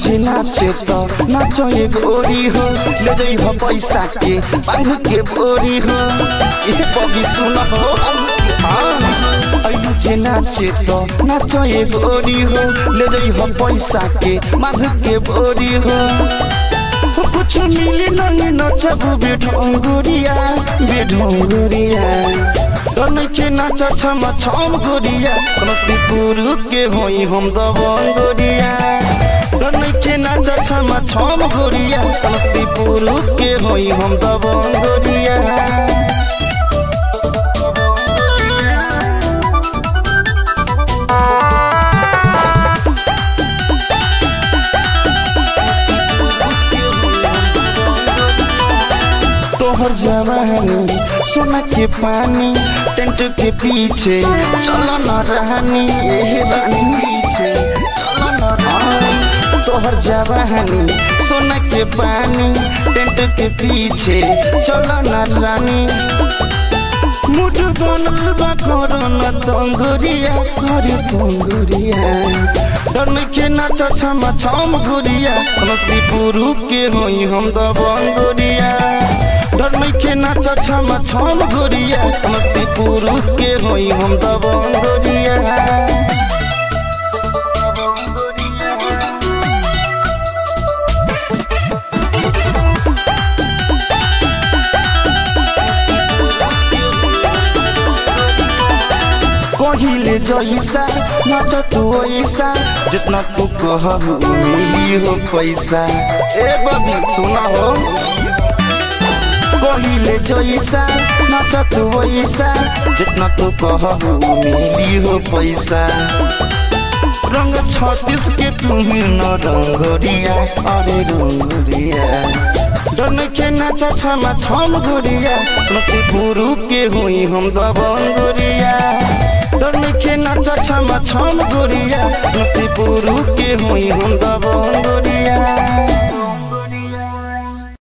जे नाचे तो नाचो ये गोरी हो ले जई हो पैसा के बांध के बोरी हो ये बबी सुन हो अइलू जे नाचे तो नाचो ये गोरी हो ले जई हो पैसा के बांध के बोरी हो कुछ मिली नहीं नचबू बेढोंगुरिया बेढोंगुरिया तने के नाच छम छम गोरिया समस्तीपुर के होई हम दबंगोरिया तने के नाच छम छम गोरिया समस्तीपुर के होई हम दबंगोरिया तोहर जवानी सोना के पानी टेंट के पीछे चलो न रहनी ये रानी पीछे चलो न रहनी तोहर जवानी सोना के पानी टेंट के पीछे चलो न रानी मुठ बनल बा करन तंगुरिया करे तंगुरिया डर के नाच छम छम गुरिया समस्तीपुर के होई हम दबंगुरिया डर के नाच छम छम गुरिया समस्तीपुर के होई हम दबंगुरिया कहिले जैसा नाच तू ऐसा जितना तू कहबू मिली हो पैसा ए बबी सुना हो कहिले जैसा नाच तू ऐसा जितना तू कहबू मिली हो पैसा रंग छत्तीस के तुम्ही न रंगोरिया अरे रंगोरिया डन के नाच छम छम गोरिया समस्तीपुर के हुई हम दबंगोरिया डन के नाच छम छम गोरिया समस्तीपुर के हुई हम दबंगोरिया